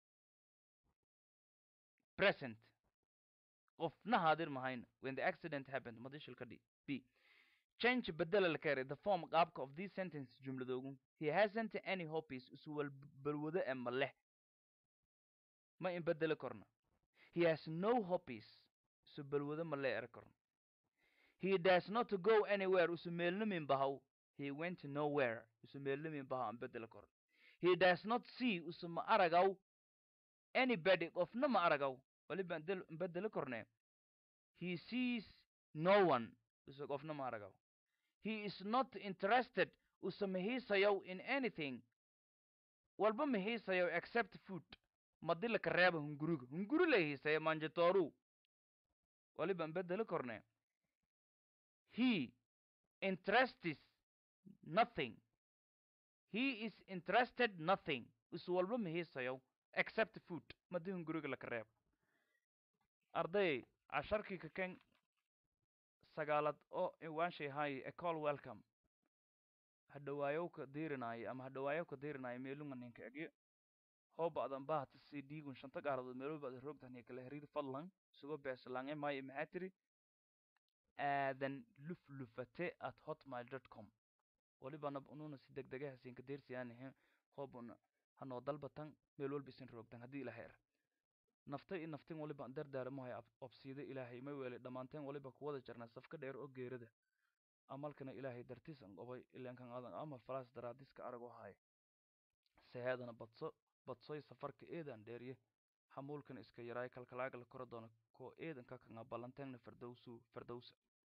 present qofna haadir mahayno when the accident happened madishilka dhi b change bedela la kare the form qaabka of this sentence jumladoogun he hasn't any hobbies isuwal balwado e ma leh ma in bedeli korno he has no hobbies isu balwado ma lee er korno he does not go anywhere isu meelnamin bahaw he went nowhere isu meelnamin bahaw an bedeli korno he does not see isu ma aragaw anybody qofna ma aragaw waliba n bedeli korne he sees no one isu qofna ma aragaw he is not interested usa mahiisayow in anything walba mahiisayow except food madila ka reeba hunguriga hunguri la hiisaya manjatoru waliba n bedeli korne he interests nothing he is interested nothing isu walba mahiisayow except food madi hunguriga laka reeba arday casharkii kaken sagaalad oo iwaanshay hay ecol welcome hadhawaayowka diirinaayo ama hadhawaayowka diirinaayo meelunga ninka egyo hooba adan bahata si dhiigun shanta gaaradood meeloba ada roogtahniya kala hariir fadlan isugo beesalange maayo maxaa tiri aadan luflufate at hotmail dot com walibana ununa si deg dege hasinka deersiyaanihe hoobuna hanoo dalbatan meel walba isin roogtan haddii ila heer naftay i naftin waliba an dardaaramahay obsiida ilaahay ma weele dhammaanteen waliba kuwada jarnaa safka dheer oo geerada amalkana ilaahay dartiis an qobay ilankan aadan amal falaas daraadiska arag haay seheedana badso badsoy safarka eedan dheerye hamuulkan iska yaraay kalkalaagala kora doona koo eedan ka kanga ballanteengna fardowsu fardowsa